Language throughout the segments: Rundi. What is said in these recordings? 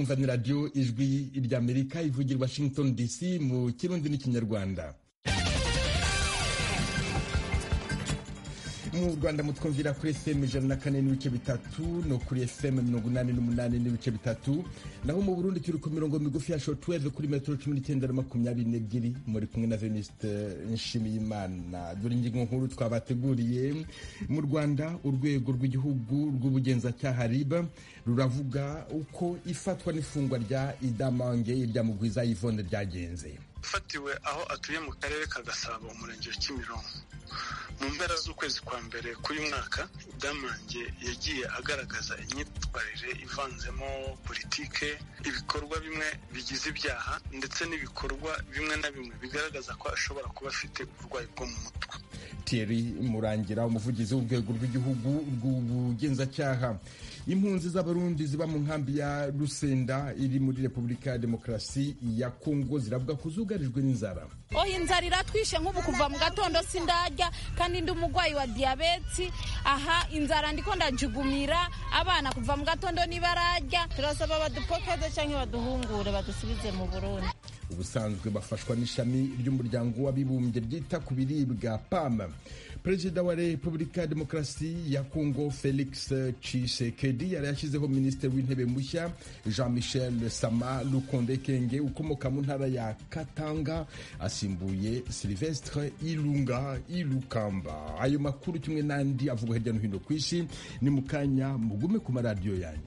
mwumva ni radiyo ijwi ry'amerika ivugira washington dc mu kirundi n'ikinyarwanda mu rwanda mutwumvira kuri fm ijana na kane n'ibice bitatu no kuri fm mirongo inani n'umunani n'ibice bitatu naho mu burundi turi ku mirongo migufi ya shortwave kuri metero cumi n'icyenda na makumyabiri n'ebyiri muri kumwe na veniste nshimiyimana dore ingingo nkuru twabateguriye mu rwanda urwego rw'igihugu rw'ubugenzacyaha riba ruravuga uko ifatwa n'ifungwa rya idamange irya mugwiza yvonne ryagenze ufatiwe aho atuye mu karere ka gasabo umurenge wa kimironko mu mpera z'ukwezi kwa mbere k'uyu mwaka damange yagiye agaragaza imyitwarire ivanzemo politike ibikorwa bimwe bigize ibyaha ndetse n'ibikorwa bimwe na bimwe bigaragaza ko ashobora kuba afite uburwayi bwo mu mutwe Thierry Murangira umuvugizi w'urwego rw'igihugu rw'ubugenzacyaha impunzi z'abarundi ziba mu nkambi ya Rusenda iri muri Repubulika ya Demokarasi ya Kongo ziravuga ko zugarijwe n'inzara oho inzara iratwishe nk'ubu kuva mu gatondo sindarya kandi ndi umurwayi wa diyabeti aha inzara ndiko ndajugumira abana kuva mu gatondo nibararya turasaba badupokeze cyangwa baduhungure badusubize mu Burundi ubusanzwe bafashwa n'ishami ry'umuryango w'abibumbye ryita ku biribwa pam perezida wa repubulika ya demokarasi ya kongo felix tshisekedi yari yashyizeho minisitiri w'intebe mushya jean michel sama lukonde kenge ukomoka mu ntara ya katanga asimbuye silvestre ilunga ilukamba ayo makuru kimwe n'andi avugwa hirya no hino ku isi ni mu kanya mugume ku maradiyo yanyu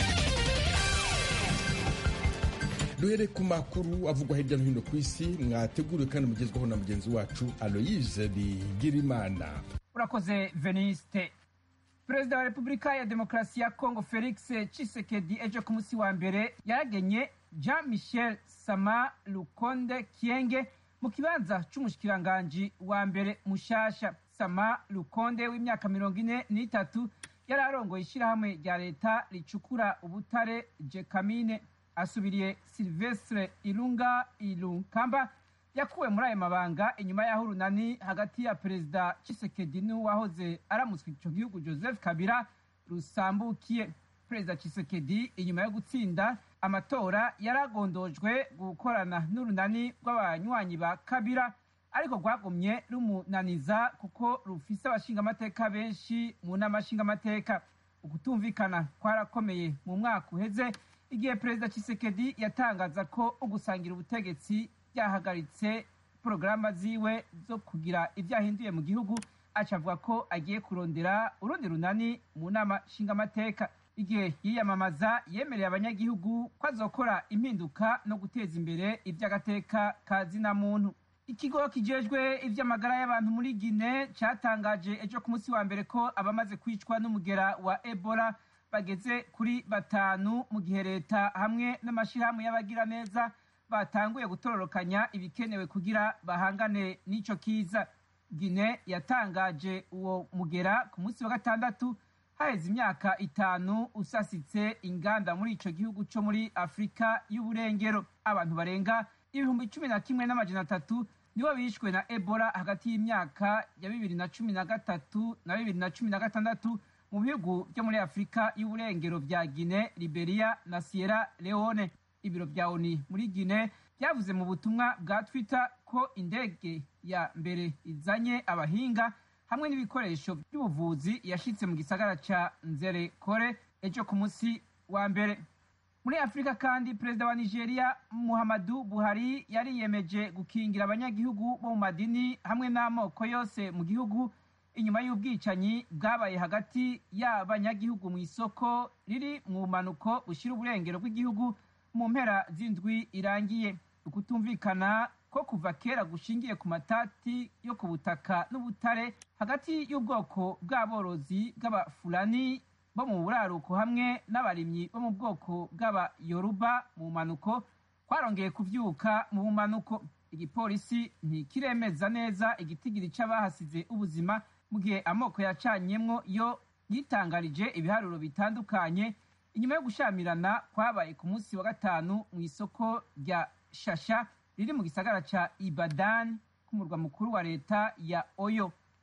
duhere ku makuru avugwa hirya no hino ku isi mwateguriwe kandi mugezwaho na mugenzi wacu aloyise bigirimana urakoze veniste perezida wa repubulika ya demokarasi ya kongo felix cisekedi ejo ku munsi wa mbere yaragenye jean michel sama lukonde kienge mu kibanza c'umushikiranganji wa mbere mushasha sama lukonde w'imyaka mirongo ine n'itatu yari arongoye ishyirahamwe rya leta ricukura ubutare jekamine asubiriye silvestre ilunga ilunkamba yakuwe muri ayo mabanga inyuma y'aho urunani hagati ya perezida chisekedi n'uwahoze aramutswe ico gihugu joseph kabila rusambukiye perezida chisekedi inyuma yo gutsinda amatora yaragondojwe gukorana n'urunani rw'abanywanyi ba kabila ariko rwagumye rumunaniza kuko rufise abashingamateka benshi mu nama nshingamateka ukutumvikana kwarakomeye mu mwaka uheze igihe perezida Tshisekedi yatangaza ko ugusangira ubutegetsi byahagaritse porogaramu ziwe zo kugira ibyo ahinduye mu gihugu aca avuga ko agiye kurondera urundi runani mu nama nshingamateka igihe yiyamamaza yemereye abanyagihugu ko azokora impinduka no guteza imbere iby'agateka ka zina muntu ikigo kijejwe iby'amagara y'abantu muri gine cyatangaje ejo ku munsi wa mbere ko abamaze kwicwa n'umugera wa ebola bageze kuri batanu mu gihe leta hamwe n'amashyirahamwe y'abagiraneza batanguye gutororokanya ibikenewe kugira bahangane n'ico kiza gine yatangaje uwo mugera ku munsi wa gatandatu haheze imyaka itanu usasitse inganda muri ico gihugu co muri afurika y'uburengero abantu barenga ibihumbi cumi na kimwe n'amajana atatu nibo bishwe na ebola hagati y'imyaka ya bibiri na cumi na gatatu na bibiri na cumi na gatandatu mu bihugu byo muri afurika y'uburengero bya gine liberia na sierra leone ibiro bya oni muri gine byavuze mu butumwa bwa twitter ko indege ya mbere izanye abahinga hamwe n'ibikoresho by'ubuvuzi yashitse mu gisagara ca nzere kore ejo ku munsi wa mbere muri afurika kandi perezida wa nigeria muhammadu buhari yariyemeje gukingira abanyagihugu bo mu madini hamwe n'amoko yose mu gihugu inyuma y'ubwicanyi bwabaye hagati y'abanyagihugu mu isoko riri mu bumanuko bushyira uburengero bw'igihugu mu mpera z'indwi irangiye ukutumvikana ko kuva kera gushingiye ku matati yo ku butaka n'ubutare hagati y'ubwoko bw'aborozi bw'abafulani bo mu buraruko hamwe n'abarimyi bo mu bwoko bw'abayoruba mu bumanuko kwarongeye kuvyuka mu bumanuko igipolisi ntikiremeza neza igitigiri c'abahasize ubuzima mu gihe amoko yacanyemwo yo yitangarije ibiharuro bitandukanye inyuma yo gushamirana kwabaye ku munsi wa gatanu mu isoko rya shasha riri mu gisagara ca ibadan k'umurwa mukuru wa leta ya oyo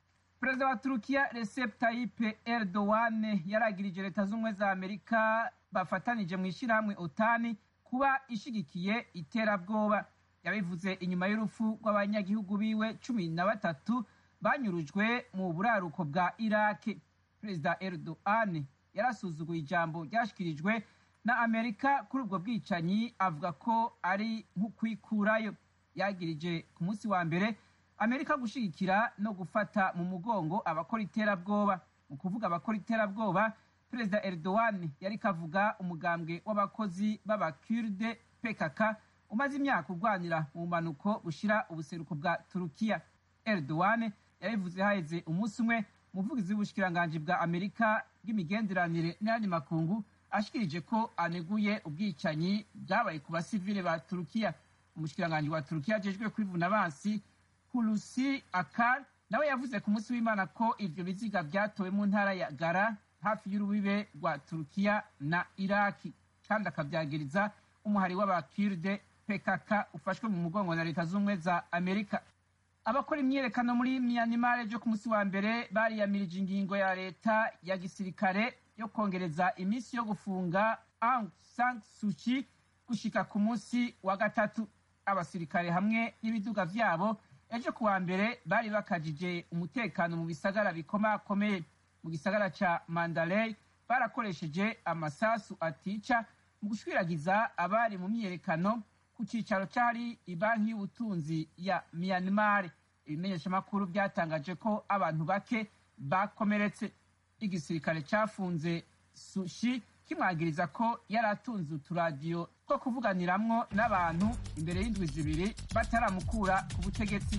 perezida wa turukiya recep tayyip erdogan yaragirije leta z'ubumwe za amerika bafatanije mu ishyirahamwe otani kuba ishigikiye iterabwoba yabivuze inyuma y'urupfu rw'abanyagihugu biwe cumi na batatu banyurujwe mu buraruko bwa iraki perezida erdogan yarasuzuguye ijambo ryashyikirijwe na amerika kuri ubwo bwicanyi avuga ko ari nk'ukwikurayo yagirije ku munsi wa mbere amerika gushyigikira no gufata mu mugongo abakora iterabwoba mu kuvuga abakora iterabwoba perezida erdogan yari kavuga umugambwe w'abakozi b'abakurde pkk umaze imyaka urwanira mu bumanuko bushyira ubuseruko bwa turukiya erdogan yabivuze haheze umunsi umwe umuvugizi w'ubushikiranganji bwa amerika bw'imigenderanire n'ayandi makungu ashikirije ko aneguye ubwicanyi bwabaye ku basivile ba turukiya umushikiranganji wa turukiya ajejwe kwivuna abansi hulusi akar nawe yavuze ku munsi w'imana ko ivyo biziga vyatowe mu ntara ya gara hafi y'urubibe rwa turukiya na iraki kandi akavyagiriza umuhari w'abakirde pkk ufashwe mu mugongo na leta z'ubumwe za amerika abakora imyiyerekano muri myanimar ejo ku munsi wa mbere bariyamirije ingingo ya leta ya gisirikare yo kongereza iminsi yo gufunga aung san suchi gushika ku munsi wa gatatu abasirikare hamwe n'ibiduga vyabo ejo ku wa mbere bari bakajije umutekano mu bisagara bikomakomeye mu gisagara ca mandalay barakoresheje amasasu atica mu gushwiragiza abari mu myiyerekano ku cicaro cari ibanki y'ubutunzi ya myanmar ibimenyeshamakuru byatangaje ko abantu bake bakomeretse igisirikare cafunze sushi kimwagiriza ko yari atunze uturadiyo two kuvuganiramwo n'abantu imbere y'indwi zibiri bataramukura ku butegetsi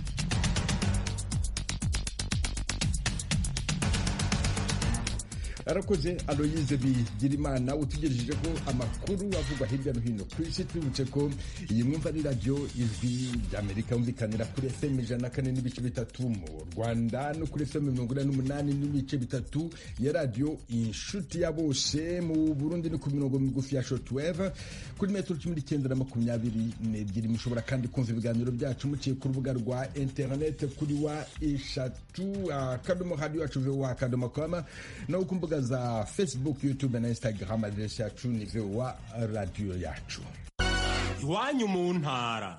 arakoze aloyize bigirimana utugejejeho amakuru avugwa hirya no hino ku isi twibutse ko iyi mwumva ni radiyo ijwi ry'amerika yumvikanira kuri fm ijana na kane n'ibice bitatu mu rwanda no kuri fm mirongo inani n'umunani n'ibice bitatu ya radiyo inshuti ya bose mu burundi ni ku mirongo migufi ya shotweve kuri metero cumi n'icyenda na makumyabiri n'ebyiri mushobora kandi kumva ibiganiro byacu muciye ku rubuga rwa interinete kuri wa eshatu akadomo radiyo yacu vowa akadomo koma no ku mbuga za facebook youtube na instagram aderesi yacu ni vowa radiyo yacu iwanyu mu ntara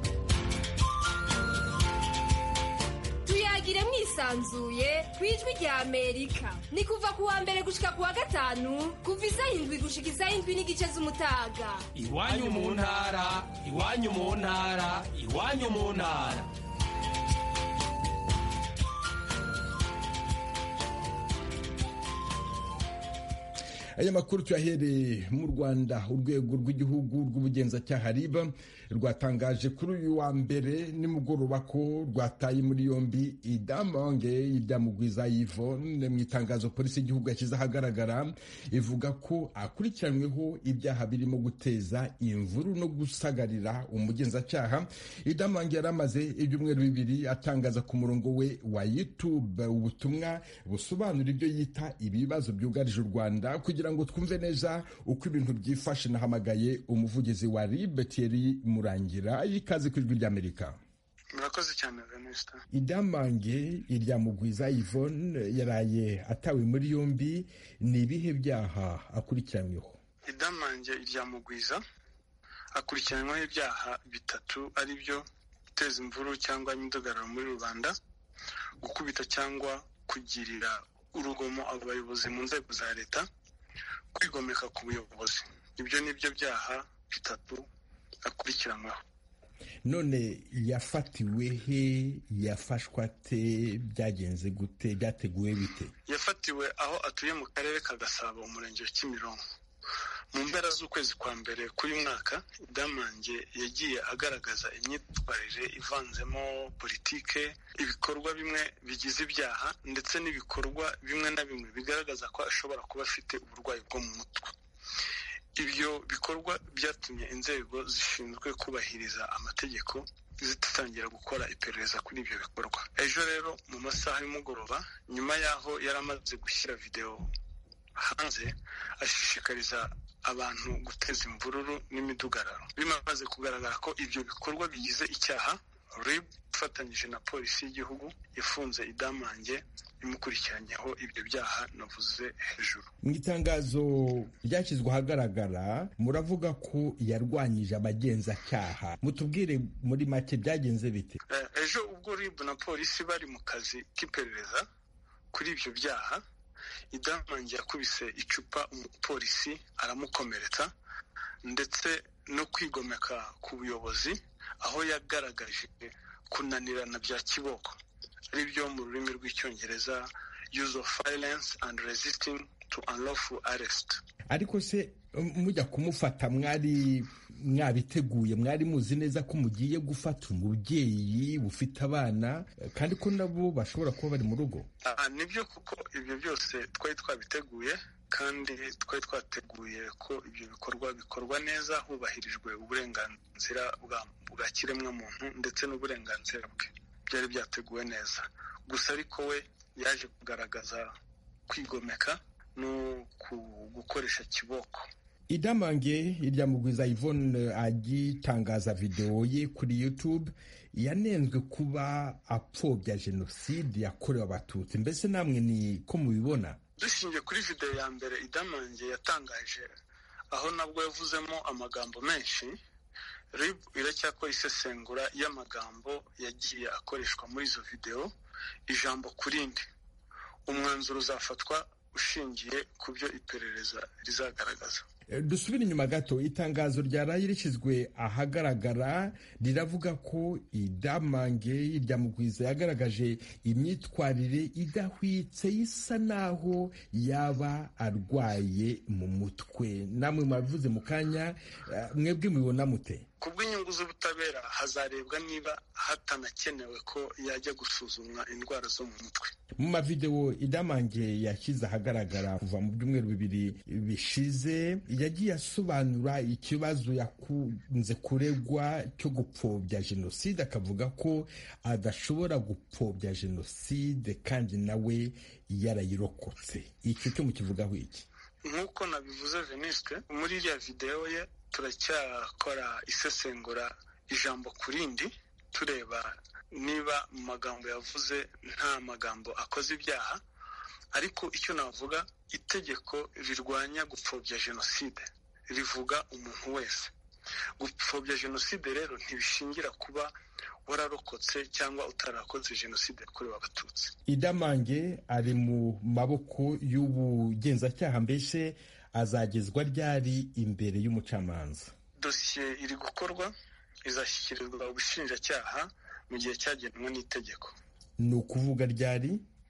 tuyagire mwisanzuye ku ijwi rya amerika ni kuva ku wa mbere gushika ku wa gatanu kuva isaha indwi gushika isaha indwi n'igice z'umutaga iwanyu mu ntara iwanyu mu ntara iwanyu mu ntara aya makuru tuyahereye mu rwanda urwego rw'igihugu rw'ubugenzacyaha riba rwatangaje kuri uyu wa mbere nimugoroba ko rwataye muri yombi idamange iryamugwiza yvonne mu itangazo polisi y'igihugu yashyize ahagaragara ivuga ko akurikiranyweho ibyaha birimo guteza imvuru no gusagarira umugenzacyaha idamange yari amaze ibyumweru bibiri atangaza ku murongo we wa youtube ubutumwa busobanura ibyo yita ibibazo byugarije u rwanda kugira ngo twumve neza uko ibintu byifashe nahamagaye umuvugizi wa ribe Thierry murangira y'ikaze ku ijwi ry'amerika murakoze cyane venusta idamange iryamugwiza yvonne yaraye atawe muri yombi ni ibihe byaha akurikiranyweho idamange iryamugwiza akurikiranyweho ibyaha bitatu ari byo guteza imvuru cyangwa imidugararo muri rubanda gukubita cyangwa kugirira urugomo abayobozi mu nzego za leta kwigomeka ku buyobozi ibyo ni byo byaha bitatu akurikiranyweho none yafatiwe he yafashwe ate byagenze gute byateguwe bite yafatiwe aho atuye mu karere ka gasabo umurenge wa kimironko mu mpera z'ukwezi kwa mbere k'uyu mwaka damange yagiye agaragaza imyitwarire ivanzemo politike ibikorwa bimwe bigize ibyaha ndetse n'ibikorwa bimwe na bimwe bigaragaza ko ashobora kuba afite uburwayi bwo mu mutwe ibyo bikorwa byatumye inzego zishinzwe kubahiriza amategeko zitangira gukora iperereza kuri ibyo bikorwa ejo rero mu masaha y'umugoroba nyuma y'aho yari amaze gushyira videwo hanze ashishikariza abantu guteza imvururu n'imidugararo bimaze kugaragara ko ibyo bikorwa bigize icyaha rib ifatanyije na polisi y'igihugu ifunze idamange imukurikiranyeho ibyo byaha navuze hejuru mu itangazo ryashyizwe ahagaragara muravuga ko yarwanyije abagenzacyaha mutubwire muri make byagenze bite ejo ubwo ribu na polisi bari mu kazi k'iperereza kuri ibyo byaha idamange yakubise icupa umupolisi aramukomeretsa ndetse no kwigomeka ku buyobozi aho yagaragaje kunanirana bya kiboko ari byo mu rurimi rw'icyongereza use of violence and resisting to unlawful arrest ariko se mujya kumufata mwari mwabiteguye mwari muzi neza ko mugiye gufata umubyeyi ufite abana kandi ko nabo bashobora kuba bari mu rugo nibyo kuko ibyo byose twari twabiteguye kandi twari twateguye ko ibyo bikorwa bikorwa neza hubahirijwe uburenganzira bwa kiremwamuntu ndetse n'uburenganzira bwe byari byateguwe neza gusa ariko we yaje kugaragaza kwigomeka no gukoresha kiboko idamange irya mugwiza Yvonne agitangaza videwo ye kuri youtube yanenzwe kuba apfobya jenoside yakorewe abatutsi mbese namwe ni ko mubibona dushingiye kuri videwo ya mbere idamange yatangaje aho nabwo yavuzemo amagambo menshi rib iracyakora isesengura y'amagambo yagiye akoreshwa muri izo videwo ijambo ku rindi umwanzuro uzafatwa ushingiye ku byo iperereza rizagaragaza dusubire inyuma gato itangazo ryaraye rishyizwe ahagaragara riravuga ko idamange irya mugwiza yagaragaje imyitwarire idahwitse isa naho yaba arwaye mu mutwe namwe mwabivuze mu kanya mwebwe mubibona mute ku bw'inyungu z'ubutabera hazarebwa niba hatanakenewe ko yajya gusuzumwa indwara zo mu mutwe mu mavidewo idamange yashyize ahagaragara kuva mu byumweru bibiri bishize yagiye asobanura ikibazo yakunze kuregwa cyo gupfobya jenoside akavuga ko adashobora gupfobya jenoside kandi nawe yarayirokotse icyo cyo mukivugaho iki nk'uko nabivuze venisite muri iriya videwo ye turacyakora isesengura ijambo ku rindi tureba niba mu magambo yavuze nta magambo akoze ibyaha ariko icyo navuga itegeko rirwanya gupfobya jenoside rivuga umuntu wese gupfobya jenoside rero ntibishingira kuba wararokotse cyangwa utarakoze jenoside yakorewe abatutsi idamange ari mu maboko y'ubugenzacyaha mbese azagezwa ryari imbere y'umucamanza dosiye iri gukorwa izashyikirizwa ubushinjacyaha mu gihe cyagenwe n'itegeko ni ukuvuga ryari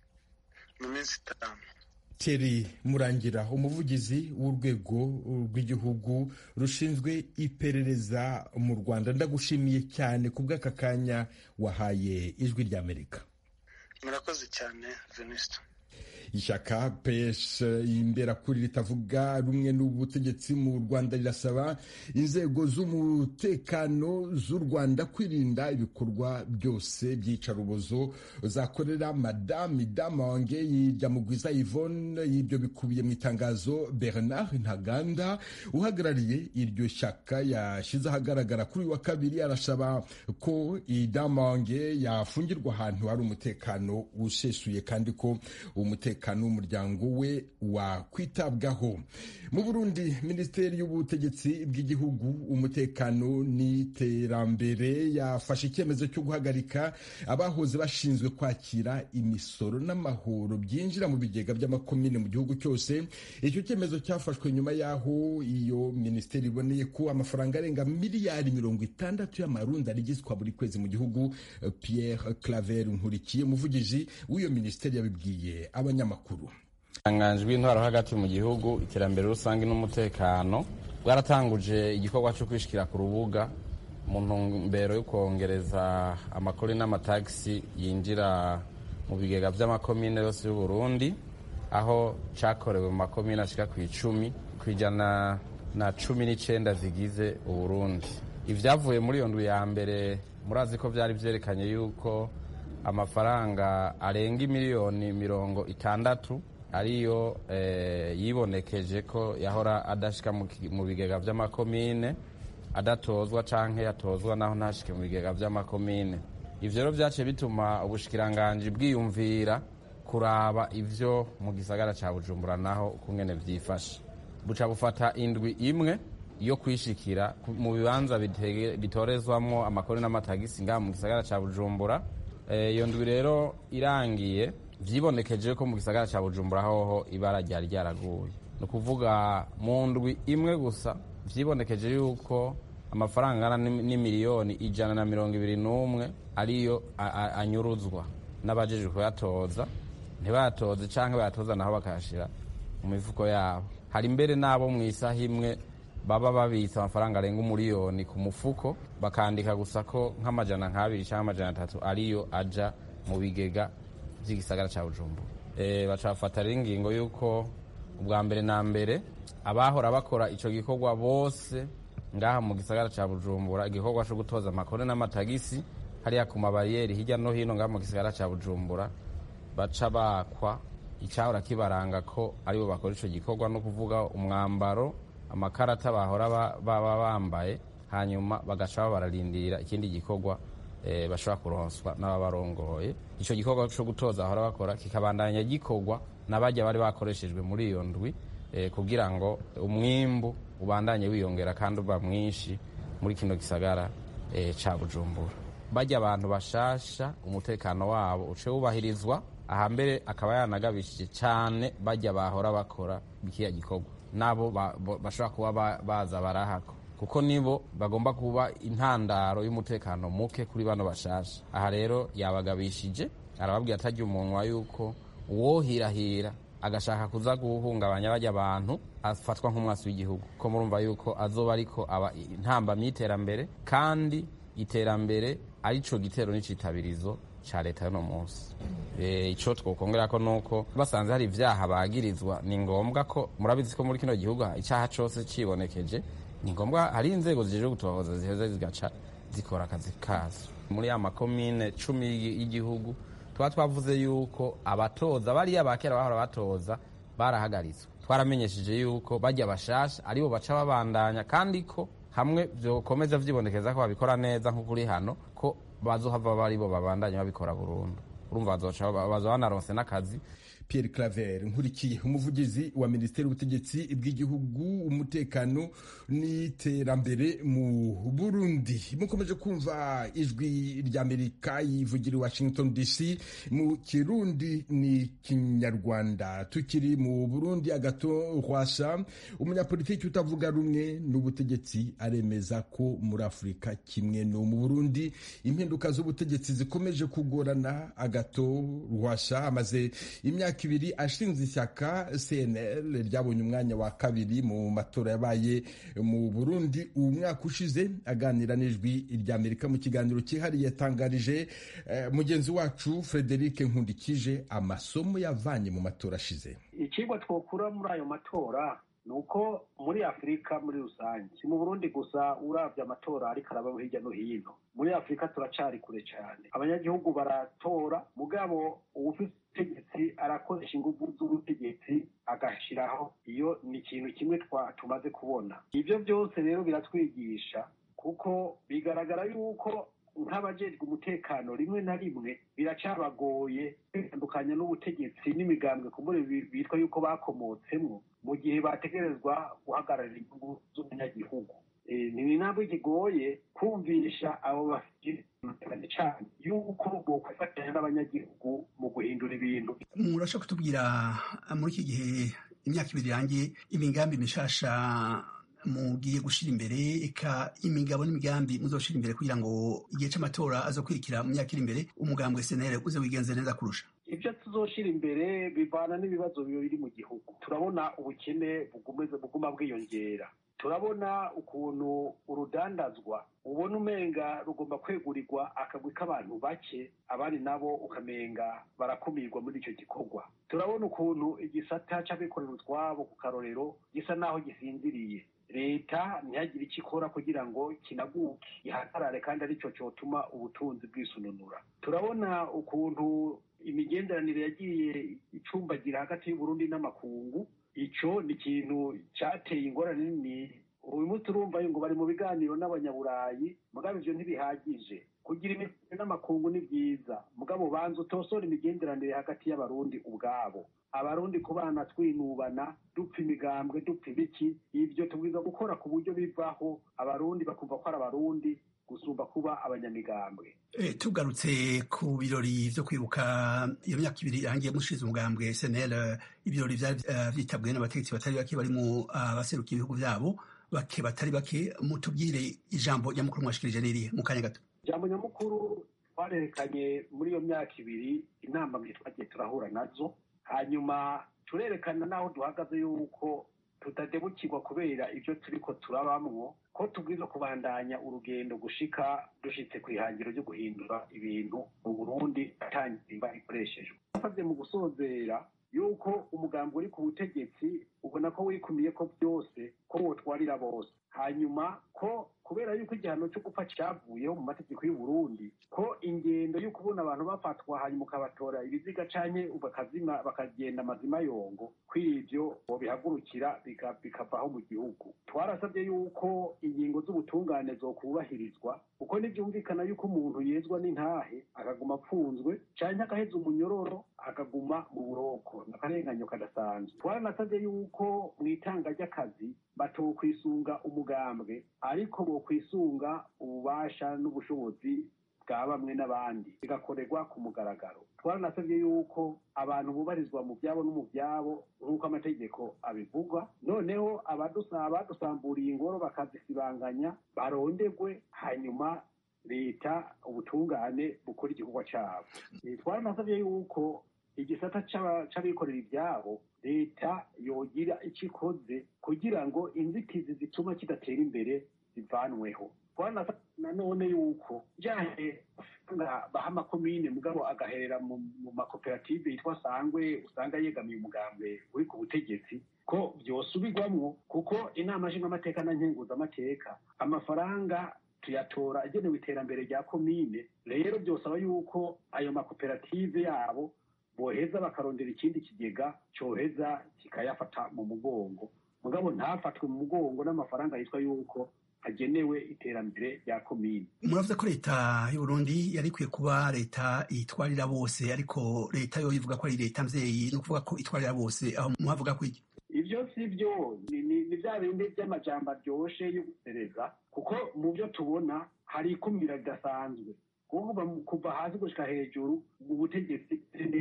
mu minsi itanu Thierry murangira umuvugizi w'urwego rw'igihugu rushinzwe iperereza mu rwanda ndagushimiye cyane ku bw'aka kanya wahaye ijwi ry'amerika murakoze cyane venisita ishyaka ps imberakuri ritavuga rumwe n'ubutegetsi mu rwanda rirasaba inzego z'umutekano z'u rwanda kwirinda ibikorwa byose by'iyicarubozo zakorera madamu idamange yirya mugwiza yvonne y'ibyo bikubiye mu itangazo bernard ntaganda uhagarariye iryo shyaka yashyize ahagaragara kuri uyu wa kabiri arasaba ko idamange yafungirwa ahantu hari umutekano usesuye kandi ko umutekano w'umuryango we wakwitabwaho mu burundi minisiteri y'ubutegetsi bw'igihugu umutekano n'iterambere yafashe icyemezo cyo guhagarika abahoze bashinzwe kwakira imisoro n'amahoro byinjira mu bigega by'amakomine mu gihugu cyose icyo cyemezo cyafashwe nyuma y'aho iyo minisiteri iboneye ko amafaranga arenga miliyari mirongo itandatu y'amarundi arigizwa buri kwezi mu gihugu pierre claver nkurikiye umuvugizi w'iyo minisiteri yabibwiye abanyamakuru itanganjwe intwaro hagati mu gihugu iterambere rusange n'umutekano bwaratanguje igikorwa cyo kwishikira ku rubuga mu ntumbero yo kongereza amakori n'amatagisi yinjira mu bigega by'amakomine yose y'u Burundi aho cyakorewe mu makomine ashika ku icumi ku ijana na cumi n'icyenda zigize uburundi ibyavuye muri iyo ndwi ya mbere murazi ko byari byerekanye yuko amafaranga arenga miliyoni mirongo itandatu ariyo yibonekeje ko yahora adashyika mu bigega by'amakomine adatozwa cyangwa yatozwa naho ntashike mu bigega by'amakomine ivyo rero vyaciye bituma ubushikiranganji bwiyumvira kuraba ivyo mu gisagara ca bujumbura naho ukungene vyifashe buca bufata indwi imwe yo kwishikira mu bibanza bitorezwamwo amakori n'amatagisi ngaha mu gisagara ca bujumbura iyo ndwi rero irangiye vyibonekeje ko mu gisagara ca bujumbura hoho ibara ryari ryaraguye ni ukuvuga mu ndwi imwe gusa vyibonekeje yuko amafaranga angana n'imiliyoni ijana na mirongo ibiri n'umwe ariyo anyuruzwa n'abajejwe kuyatoza ntibayatoze canke bayatoza naho bakayashira mu mifuko yabo hari mbere n'abo mu isaha imwe baba babitse amafaranga arenga umuriyoni ku mufuko bakandika gusa ko nk'amajana nk'abiri cyangwa amajana atatu ariyo aja mu bigega by'igisagara cya bujumbura e, baca bafata rero ingingo y'uko ubwa mbere na mbere abahora bakora ico gikorwa bose ngaha mu gisagara cya bujumbura igikorwa cyo gutoza amakore n'amatagisi hariya ku mabariyeri hirya no hino ngaha mu gisagara cya bujumbura baca bakwa icyahora kibaranga ko aribo bakora ico gikorwa no kuvuga umwambaro amakarata bahora baba bambaye hanyuma bagaca bararindira ikindi gikorwa e, bashobora kuronswa n'ababarongoye ico gikorwa co gutoza bahora bakora kikabandanya gikorwa n'abajya bari bakoreshejwe muri iyo ndwi e, kugira ngo umwimbu ubandanye wiyongera kandi uba mwinshi muri kino gisagara e, ca bujumbura bajya abantu bashasha umutekano wabo uce wubahirizwa ahambere akaba yanagabishije cyane bajya bahora bakora bikiya gikorwa nabo bashobora kuba baza barahako kuko nibo bagomba kuba intandaro y'umutekano muke kuri bano bashasha aha rero yabagabishije arababwira atajya umunwa yuko uwohirahira agashaka kuza guhungabanya bajya abantu afatwa nk'umwasi w'igihugu ko murumva yuko azoba ariko aba intambamyi y'iterambere kandi iterambere arico gitero n'icitabirizo ca leta y'uno munsi ico twokongera ko nuko basanze hari ivyaha bagirizwa ni ngombwa ko murabizi ko muri kino gihugu icaha cose cibonekeje ni ngombwa hari inzego zijeje gutohoza ziheze zigaca zikora akazi kazo muri ya makomine cumi y'igihugu tuba twavuze yuko abatoza bariya bakera bahora batoza barahagaritswe twaramenyesheje yuko bajya bashasha aribo baca babandanya kandi ko hamwe vyokomeza vyibonekeza ko babikora neza nk'ukuri hano ko bazohava baribo babandanya babikora burundu urumva bazoca baza banaronse n'akazi Pierre Claver nkurikiye umuvugizi wa Minisiteri y'ubutegetsi bw'igihugu umutekano n'iterambere mu Burundi mukomeje kumva ijwi rya Amerika yivugira i Washington DC mu Kirundi ni Kinyarwanda tukiri mu Burundi agato Rwasa umunyapolitiki utavuga rumwe n'ubutegetsi aremeza ko muri Afurika kimwe no mu Burundi impinduka z'ubutegetsi zikomeje kugorana agato Rwasa amaze imyaka ibiri ashinze ishyaka CNL ryabonye umwanya wa kabiri mu matora yabaye mu Burundi uwo mwaka ushize aganira n'ijwi ry'Amerika mu kiganiro cyihariye yatangarije eh, mugenzi wacu Frederic Nkundikije amasomo yavanye mu matora ashize ikigwa twokura muri ayo matora ni uko muri afurika muri rusange si mu burundi gusa urabye amatora ariko araba hirya no hino muri afurika turacari kure cyane abanyagihugu baratora mugabo uwufite ubutegetsi arakoresha ingufu z'ubutegetsi agashyiraho iyo ni ikintu kimwe tumaze kubona ibyo byose rero biratwigisha kuko bigaragara yuko nk'abajejwe umutekano rimwe na rimwe biracabagoye kwitandukanya n'ubutegetsi n'imigambwe kumbure bitwa yuko bakomotsemo mu gihe bategerezwa guhagararira inyungu z'umunyagihugu ni intambwe ikigoye kumvisha abo bafite cyane yuko bokwifatanya n'abanyagihugu mu guhindura ibintu murashobora kutubwira muri iki gihe imyaka ibiri irangiye imigambi mishasha mugiye gushira imbere eka imigabo n'imigambi muzoshira imbere kugira ngo igihe c'amatora azokurikira mu myaka iri imbere umugambwe senere uze wigenze neza kurusha ibyo tuzoshira imbere bivana n'ibibazo biri mu gihugu turabona ubukene buguma bwiyongera turabona ukuntu urudandazwa ubona umenga rugomba kwegurirwa akagwi k'abantu bake abandi nabo ukamenga barakumirwa muri icyo gikorwa turabona ukuntu igisata c'abikorera utwabo ku karorero gisa naho gisinziriye leta ntihagire icyo ikora kugira ngo kinaguke gihagarare kandi aricyo cyotuma ubutunzi bwisununura turabona ukuntu imigenderanire yagiye icumbagira hagati y'uburundi n'amakungu ico ni ikintu cateye ingorane nini uyu munsi urumva ngo bari mu biganiro n'abanyaburayi mugabo ivyo ntibihagije kugira imigenderanire n'amakungu ni byiza mugabo banza utosora imigenderanire hagati y'abarundi ubwabo abarundi kubana twinubana dupfa imigambwe dupfa ibiki ibyo tubwiza gukora ku buryo bivaho abarundi bakumva ko ari abarundi gusumba kuba abanyamigambwe E, tugarutse ku birori vyo kwibuka iyo myaka ibiri irangiye mushize umugambwe SNL ibirori vyari uh, vyitabwe n'abategetsi batari bake barimo abaserukiye uh, ibihugu vyabo bake batari bake mutubwire ijambo nyamukuru mwashikirije nirihe mu kanya gato ijambo nyamukuru twarerekanye muri iyo myaka ibiri inama twagiye turahura nazo hanyuma turerekana n'aho duhagaze yuko tutadebukirwa kubera ibyo turiko turabamwo ko tubwiza kubandanya urugendo gushika dushitse ku ihangiro ryo guhindura ibintu mu burundi atangimba ikoreshejwe basabye mu gusozera yuko umugambi uri ku butegetsi ubona ko wikumiye ko byose ko wotwarira bose hanyuma ko kubera yuko igihano cyo gupfa cyavuyeho mu mategeko y'u Burundi ko ingendo yo kubona abantu bafatwa hanyuma ukabatora ibiziga canke bakazima bakagenda amazima yongo kw'ivyo bobihagurukira bikavaho mu gihugu twarasabye yuko ingingo z'ubutungane zokubahirizwa kuko ntibyumvikana yuko umuntu yezwa n'intahe akaguma apfunzwe canke agaheza umunyororo akaguma mu buroko n'akarenganyo kadasanzwe twaranasabye yuko mu itanga ry'akazi batokwisunga umugambwe ariko bokwisunga ububasha n'ubushobozi bwa bamwe n'abandi bigakorerwa ku mugaragaro twaranasabye yuko abantu bubarizwa mu byabo no mu byabo nk'uko amategeko abivuga noneho abadusamburiye ingoro bakazisibanganya barondegwe hanyuma leta ubutungane bukora igikorwa cyabo twaranasabye yuko igisata c'abikorera ibyabo leta yogira icyo ikoze kugira ngo inzitizi zituma kidatera imbere zivanweho nanone yuko byahe baha amakomine mugabo agaherera mu makoperative yitwa sangwe usanga yegamiye umugambwe uri ku butegetsi ko byosubirwamwo kuko inama nshingamateka na nkenguzamateka amafaranga tuyatora agenewe iterambere rya komine rero byosaba yuko ayo makoperative yabo boheza bakarondera ikindi kigega cyoheza kikayafata mu mugongo mugabo ntafatwe mu mugongo n'amafaranga yitwa yuko hagenewe iterambere rya komine muravuze ko leta y'uburundi yari ikwiye kuba leta itwarira bose ariko leta yo ivuga ko ari leta mvyeyi ni ukuvuga ko itwarira bose aho muhavuga ko iki ivyo si vyo ni vya bindi vy'amajambo aryoshe yo gusereza kuko mu vyo tubona hari ikumira ridasanzwe kuvuga kuva hasi gushika hejuru mu butegetsi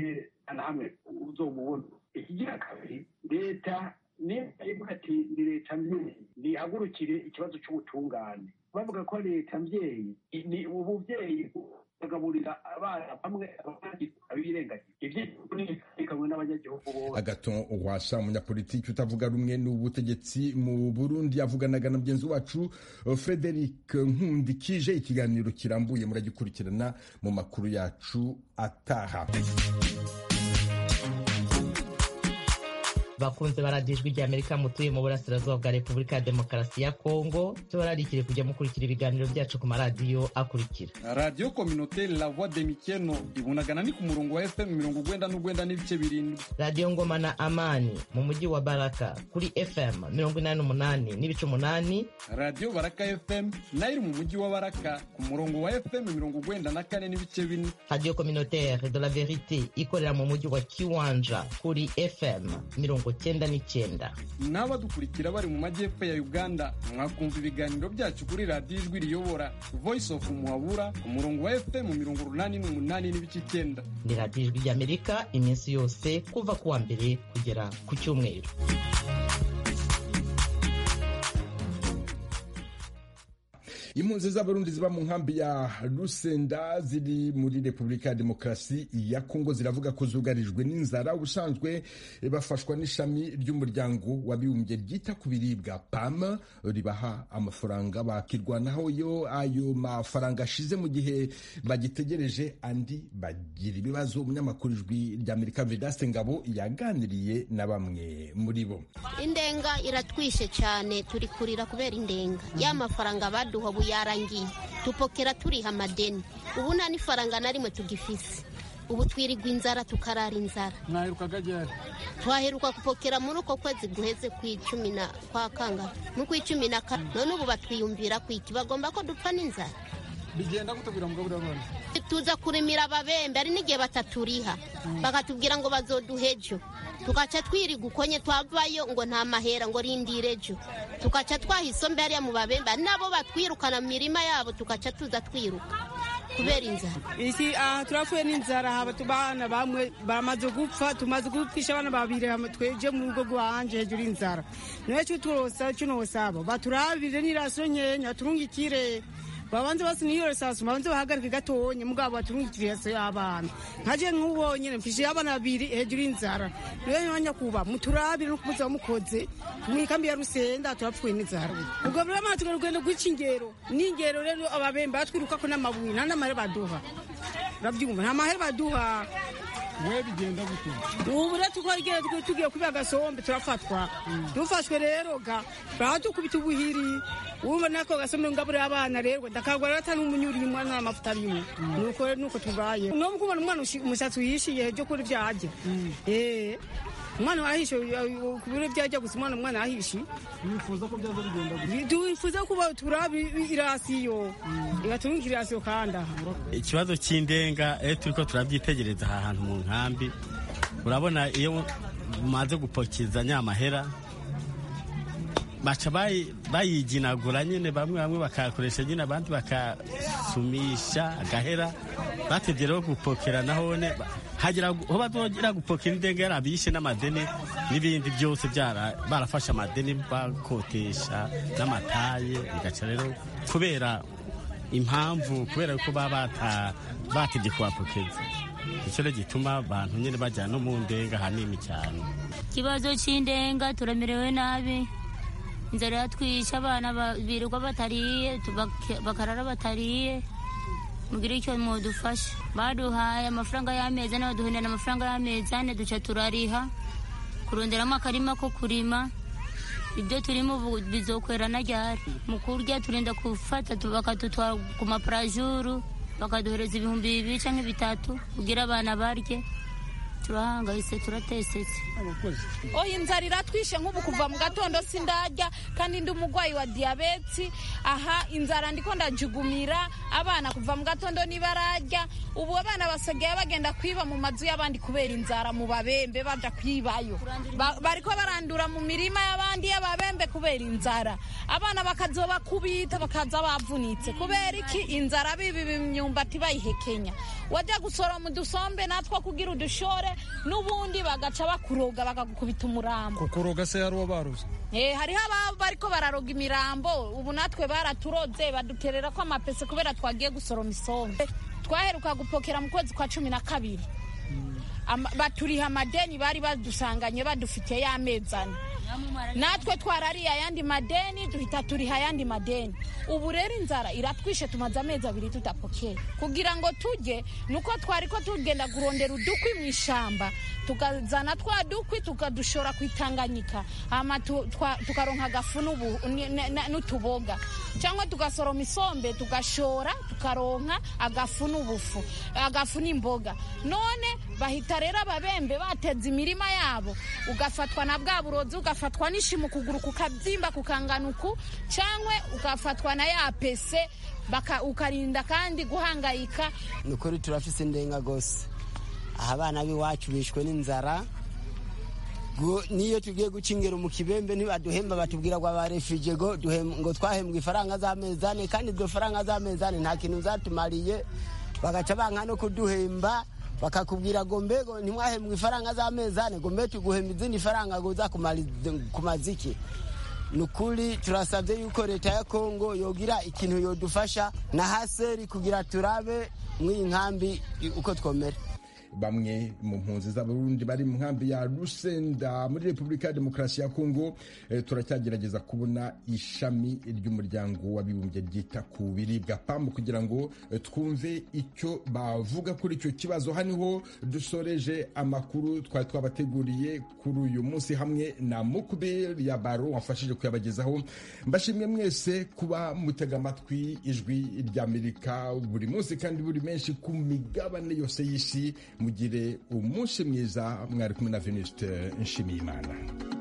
na hamwe uzomubona ikigira kabiri leta niba ati ni leta mvyeyi nihagurukire ikibazo c'ubutungane bavuga ko leta mvyeyi ni ubuvyeyi bagaburira abana bamwe abandi abirengagiza ivyo n'abanyagihugu bose agaton rwasa umunyapolitiki utavuga rumwe n'ubutegetsi mu burundi yavuganaga na mugenzi wacu frederic nkundikije ikiganiro kirambuye muragikurikirana mu makuru yacu ataha bakunze baradijwe rya amerika mutuye mu burasirazuba bwa repubulika ya demokarasi ya kongo tubararikire kujya mukurikira ibiganiro byacu ku maradiyo akurikira radiyo kominoteri la voix de mikeno ibunagana ni ku murongo wa fm mirongo ugwenda n'ugwenda n'ibice birindwi radiyo ngoma na amani mu mujyi wa baraka kuri fm mirongo inani n'umunani n'ibice umunani radiyo baraka fm nayo iri mu mujyi wa baraka ku murongo wa fm mirongo ugwenda na kane n'ibice bine radiyo kominoteri de la verite ikorera mu mujyi wa kiwanja kuri fm mirongo cyenda n'icyenda n'abadukurikira bari mu majyepfo ya uganda mwakumva ibiganiro byacu kuri radiyo ijwi riyobora voice of muhabura ku murongo wa fm mirongo urunani n'umunani n'ibice icyenda ni radiyo ijwi ry'amerika iminsi yose kuva ku wa mbere kugera ku cyumweru impunzi z'abarundi ziba mu nkambi ya rusenda ziri muri repubulika ya demokarasi ya kongo ziravuga ko zugarijwe n'inzara ubusanzwe bafashwa n'ishami ry'umuryango w'abibumbye ryita ku biribwa pam ribaha amafaranga bakirwanaho yo ayo mafaranga ashize mu gihe bagitegereje andi bagira ibibazo umunyamakuru ijwi ry'amerika vedaste ngabo yaganiriye na bamwe muri bo indenga iratwishe cyane turi kurira kubera indenga ya mafaranga baduha ubu yarangiye tupokera turiha amadeni ubu nta n'ifaranga na rimwe tugifise ubu twirirwa inzara tukarara inzara mwaherukaga ryari twaheruka kupokera muri uko kwezi guheze ku icumi na kwa kangahe no ku icumi na kane none ubu batwiyumvira ku iki bagomba ko dupfa n'inzara bigenda gute kugira ngo ugaburire abana tuza kurimira ababembe ari n'igihe bataturiha bakatubwira ngo bazoduhe ejo tugaca twiriga ukonye twavayo ngo nta mahera ngo rindire ejo tugaca twaha isombe hariya mu babembe ari nabo batwirukana mu mirima yabo tugaca tuza twiruka kubera inzara iki aha turapfuye n'inzara haba abana bamwe bamaze gupfa tumaze gupfisha abana babiri hama tweje mu rugo rwanje hejuru y'inzara niwe cyo turosa cyo nosaba baturabire n'iraso nyenya turungikire babanze basi niyo resasu babanze bahagarike gatonye mugabo baturungikire iraso y'abana nkaje nk'ubonye mfishe abana babiri hejuru y'inzara niwe mwanya kuba muturabire no kumuza mukoze mu ikambi ya rusenda turapfuye n'inzara ubwo buri amana tugarugenda guca ingero n'ingero rero ababembe batwirukako n'amabuye nta n'amahera baduha urabyumva nta mahera baduha we bigenda gute ubu rero tukagenda tugiye kubiba agasombe turafatwa dufashwe rero ga baradukubita ubuhiri wumva nako gasombe ngaburira abana rero ndakagwa rero atari umunyuri umwe nta mafuta arimo nuko rero nuko tubaye no kubona umwana umushatsi uhishiye byo kuri byajya eh umwana wahishe ku biro byajya gusa umwana umwana wahishe wifuza ko byaza bigenda gute twifuza kuba turaba irasiyo igaturunga irasiyo kandi aha ikibazo cy'indenga iyo turi ko turabyitegereza aha hantu mu nkambi urabona iyo umaze gupokeza nyamahera baca bayiginagura nyine bamwe bamwe bakayakoresha nyine abandi bakasumisha agahera batebye rero gupokera nahone hagira aho bazogira gupokera indenga yarabishe n'amadeni n'ibindi byose barafashe amadeni bakotesha n'amataye bigaca rero kubera impamvu kubera ko baba batebye kubapokeza icyo rero gituma abantu nyine bajyana no mu ndenga hanini cyane ikibazo cy'indenga turamerewe nabi inzara yatwishe abana birirwa batariye bakarara batariye mugire icyo mudufasha baduhaye amafaranga y'amezi ane baduhendana amafaranga y'amezi ane duca turariha kuronderamo akarima ko kurima ibyo turimo ubu bizokwera na ryari mu kurya turinda gufata bakadutwara ku maparajuru bakaduhereza ibihumbi bibiri cyangwa bitatu kugira abana barye turahangayitse turatesetse oya inzara iratwishe nk'ubu kuva mu gatondo sindarya kandi ndi umurwayi wa diyabeti aha inzara ndiko ndajugumira abana kuva mu gatondo nibararya ubu abana basigaye bagenda kwiba mu mazu y'abandi kubera inzara mu babembe baja kwibayo bariko barandura mu mirima y'abandi y'ababembe kubera inzara abana bakazobakubita bakaza bavunitse kubera iki inzara bibi imyumbati bayihekenya wajya gusoroma udusombe natwo kugira udushore n'ubundi bagaca bakuroga bakagukubita umurambo kukuroga se hari uwo baruze Eh, hariho ababa bariko bararoga imirambo ubu natwe baraturoze baduterera ko amapese kubera twagiye gusoroma isombe twaheruka gupokera mu kwezi kwa cumi na kabiri Ama- baturiha amadeni bari badusanganye badufitiye y'amezi ane natwe twarariye ayandi madeni duhita turiha ayandi madeni ubu rero inzara iratwishe tumaze amezi abiri tudapokera kugira ngo tujye nuko twari ko tugenda kurondera udukwi mu ishamba tukazana twa dukwi tukadushora ku itanganyika hama tu- twa- tukaronka agafu n'ubu- ni- ne- ne- n'utuboga cyangwa tugasoroma isombe tugashora tukaronka agafu n'ubufu agafu n'imboga none bahita rero ababembe bateza imirima yabo ugafatwa na bwa burozi ugafatwa n'ishimu ukuguru kukabyimba kukanganuku cyangwa ugafatwa na ya pese baka- ukarinda kandi guhangayika ni ukuri turafise indenga gose aha abana b'iwacu bishwe n'inzara Gu- niyo tugiye guca ingero mu kibembe ntibaduhemba batubwira ngo abarefije ngo duhem- ngo twahembwa ifaranga z'amezi ane kandi iryo faranga z'amezi ane nta kintu zatumariye bagaca banka no kuduhemba bakakubwira ngo mbego ntimwahembwa ifaranga z'amezi ane ngo mbe tuguhemba izindi faranga ngo uza kumariza- kumaza iki ni ukuri turasabye yuko leta ya kongo yogira ikintu yodufasha na haseri kugira turabe mw'iyi nkambi uko twomera bamwe mu mpunzi z'abarundi bari mu nkambi ya rusenda muri repubulika ya demokarasi ya kongo eh, turacyagerageza kubona ishami ry'umuryango w'abibumbye ryita ku biribwa pamu kugira ngo eh, twumve icyo bavuga kuri icyo kibazo haniho dusoreje amakuru twari twabateguriye kuri uyu munsi hamwe na mukubir ya baro wamfashije kuyabagezaho mbashimwe mwese kuba mutega amatwi ijwi ry'amerika buri munsi kandi buri menshi ku migabane yose y'isi mugire umunsi mwiza mwari kumwe na venuste nshimiyimana